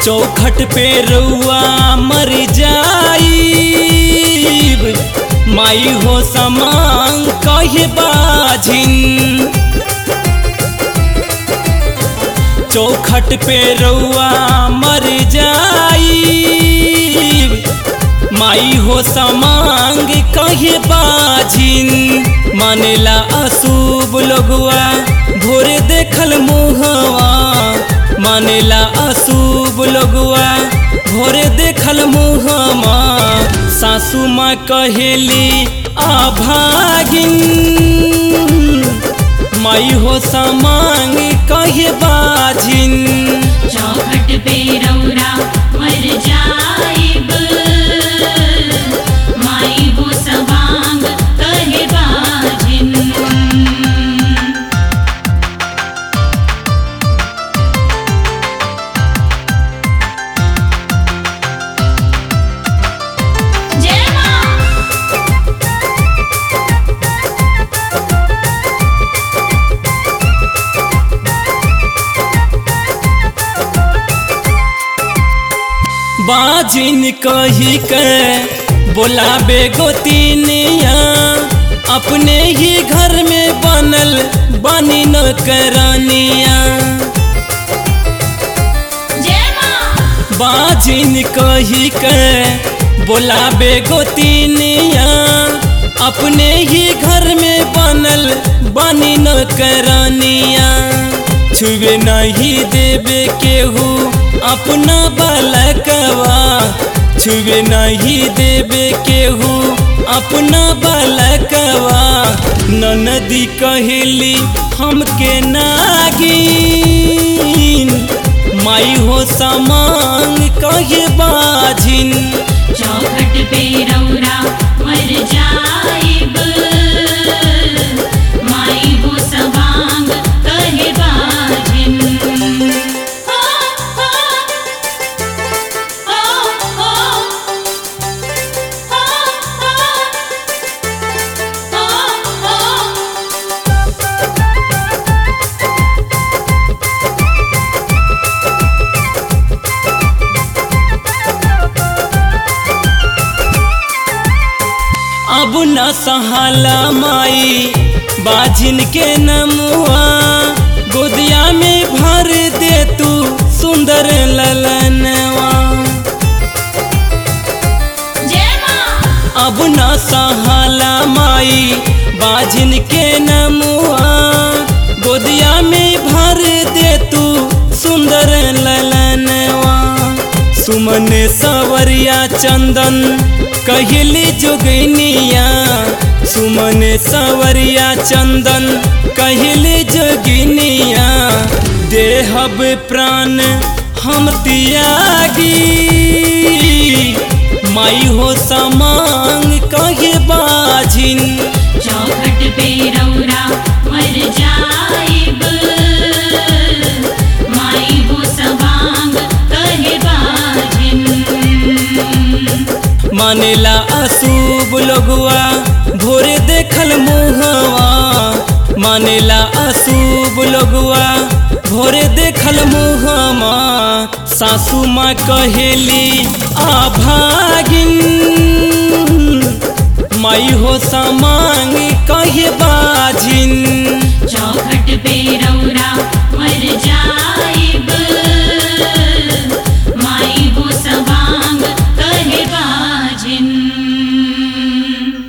चौखट पे रउआ मर जाईब माई हो समान कहे बाझिन चौखट पे रउआ मर जाईब माई हो समांग कहे बाझिन मानेला अशुभ लोगवा भोरे देखल मुहवा मानेला अशुभ लोगवा भोरे देखल मुहमा सासू माँ कहेली आभागिन माई हो समांग कहे बाझिन चौखट पे रौरा मर जाइब माई हो सवांग कहे बाजिन जय मां बाजिन कही के बोलाबे गोतिनिया अपने ही घर में बनल बनी न करनिया जय मां बाजिन कही के बोलाबे गोतिनिया अपने ही घर में बनल बनी न करनिया छुए नहीं देवे केहू अपना बालकवा छुए नहीं देवे केहू अपना बालकवा ननदी कहली हमके नागिन माई हो समान कहे बाझिन चौखट पे रौरा मर जाइब माई हो सवांग कहे बाजिन हो हो हो हो हो हो अब न सहाला माई बाझिन के नमुआ गोदिया में भर दे तू सुंदर ललनवा जय मां अब न सहाला माई बाझिन के नमुआ गोदिया में भर दे तू सुंदर ललनवा सुमन सवरिया चंदन कहली जोगिनिया सुमन सवरिया चंदन कहली जोगिनिया देहब प्राण हम तियागी माई हो समांग कहे बाझिन चौखट पे रौरा मर जाइब माई हो सवांग कहे बाजिन मानेला अशुभ लोगवा भोरे देखल मुहवा मानेला अशुभ लोगवा भोरे देखल मुहमा सासू माँ कहेली आभागिन माई हो समांग कहे बाझिन चौखट पे रौरा